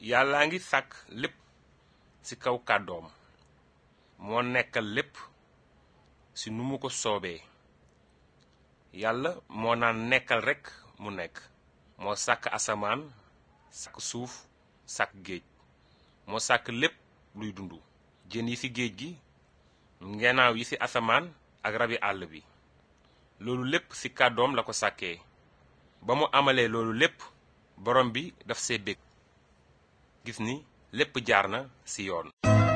yàllaa ngi sàkk lépp ci kaw kàddoom moo nekkal lépp ci nu mu ko soobee yàlla moo naan nekkal rekk mu nekk moo sàkk asamaan sàkk suuf sàkk géej moo sàkk lépp luy dund jën yi ci géej gi ngenaaw yi ci asamaan ak rabi àll bi loolu lépp ci kàddoom la ko sàkkee ba mu amalee loolu lépp borom bi daf see bég gis ni lépp jaar na ci yoon